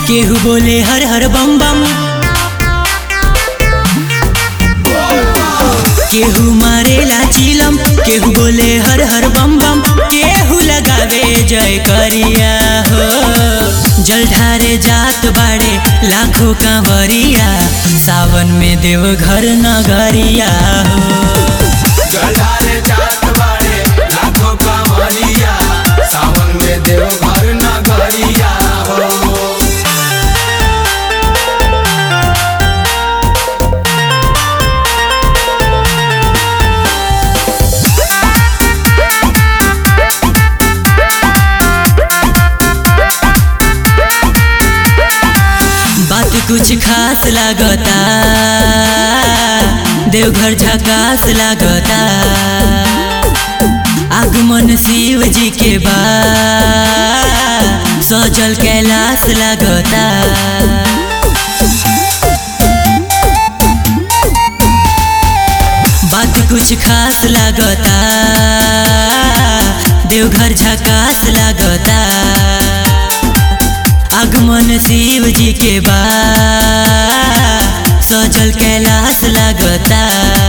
केहू बोले हर हर बम बम केहू मारेला चिलम केहू बोले हर हर बम बम केहू लगावे जय करिया हो जल ढारे जात बाड़े लाखों कांवरिया सावन में देव घर नगरिया हो जलधारे जात बाड़े लाखों कांवरिया सावन में देवघर नगरिया हो बात कुछ खास लागता देवघर झकास लागता आगमन शिव जी के बा सजल कैलाश लागता बात कुछ खास लागता देवघर झकास लागता आगमन शिव जी के बा सजल कैलाश लागता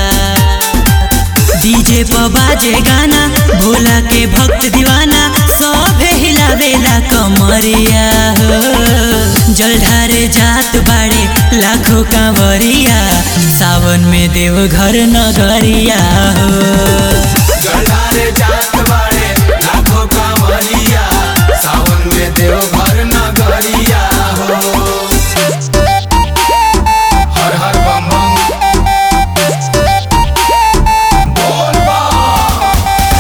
डीजे पर बाजे गाना भोला के भक्त दीवाना सब हिलावेला कमरिया हो जल ढारे जात बाड़े लाखों कांवरिया सावन में देव घर नगरिया हो जलधारे जात बाड़े लाखों कांवरिया सावन में देवघर नगरिया हो हर हर बम बम बोल बम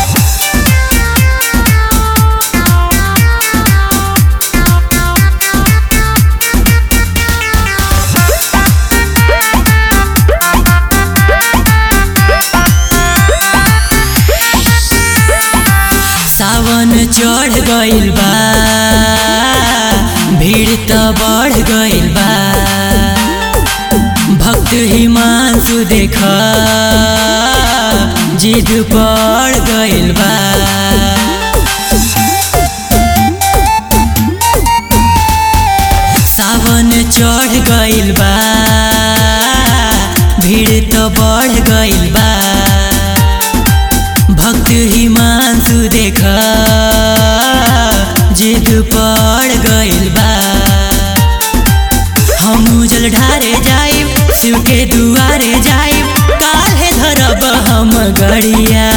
सावन चढ़ गइल बा भीड़ त बढ़ गइल बा भक्त हिमांशु देख जिद पड़ गइल बा सावन चढ़ गइल बा भीड़ त बढ़ गइल बा भक्त हिमांशु देख जिद पड़ गइल बा हम जल ढारे जाइब शिव के दुआरे जाइब काहे धरब हम गड़िया